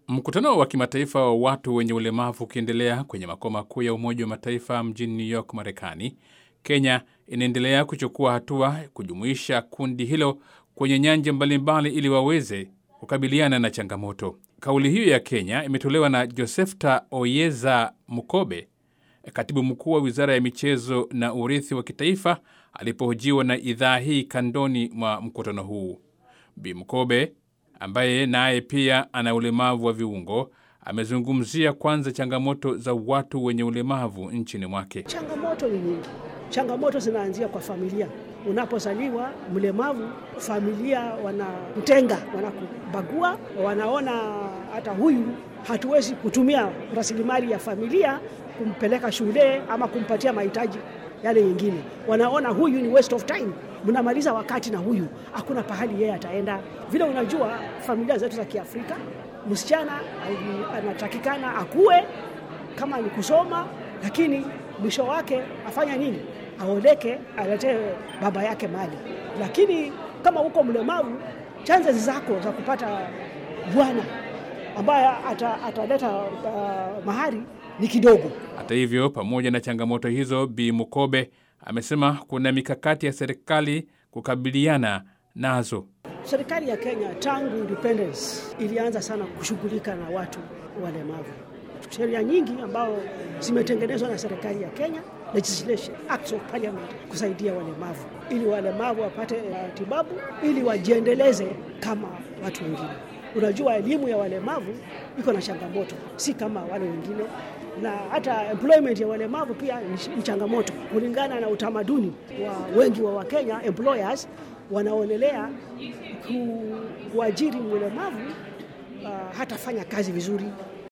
Mkutano wa kimataifa wa watu wenye ulemavu ukiendelea kwenye makao makuu ya Umoja wa Mataifa mjini New York, Marekani, Kenya inaendelea kuchukua hatua kujumuisha kundi hilo kwenye nyanja mbalimbali ili waweze kukabiliana na changamoto. Kauli hiyo ya Kenya imetolewa na Josephta Oyeza Mukobe, katibu mkuu wa wizara ya michezo na urithi wa kitaifa, alipohojiwa na idhaa hii kandoni mwa mkutano huu. Bi Mukobe ambaye naye pia ana ulemavu wa viungo amezungumzia kwanza changamoto za watu wenye ulemavu nchini mwake. Changamoto ni nyingi. Changamoto zinaanzia kwa familia. Unapozaliwa mlemavu, familia wanamtenga, wanakubagua, wanaona hata huyu hatuwezi kutumia rasilimali ya familia kumpeleka shule ama kumpatia mahitaji yale yengine. Wanaona huyu ni waste of time, mnamaliza wakati na huyu, hakuna pahali yeye ataenda. Vile unajua familia zetu za Kiafrika, msichana anatakikana akue kama ni kusoma, lakini mwisho wake afanya nini? Aoleke, aletee baba yake mali. Lakini kama uko mlemavu, chances zako za kupata bwana ambaye ataleta uh, mahari ni kidogo. Hata hivyo, pamoja na changamoto hizo, Bi Mukobe amesema kuna mikakati ya serikali kukabiliana nazo. Serikali ya Kenya tangu independence ilianza sana kushughulika na watu walemavu. Sheria nyingi ambao zimetengenezwa na serikali ya Kenya, legislation, acts of parliament kusaidia walemavu ili walemavu wapate matibabu ili wajiendeleze kama watu wengine. Unajua, elimu ya walemavu iko na changamoto, si kama wale wengine, na hata employment ya walemavu pia ni changamoto. Kulingana na utamaduni wa wengi wa Wakenya, employers wanaonelea kuajiri mlemavu uh, hatafanya kazi vizuri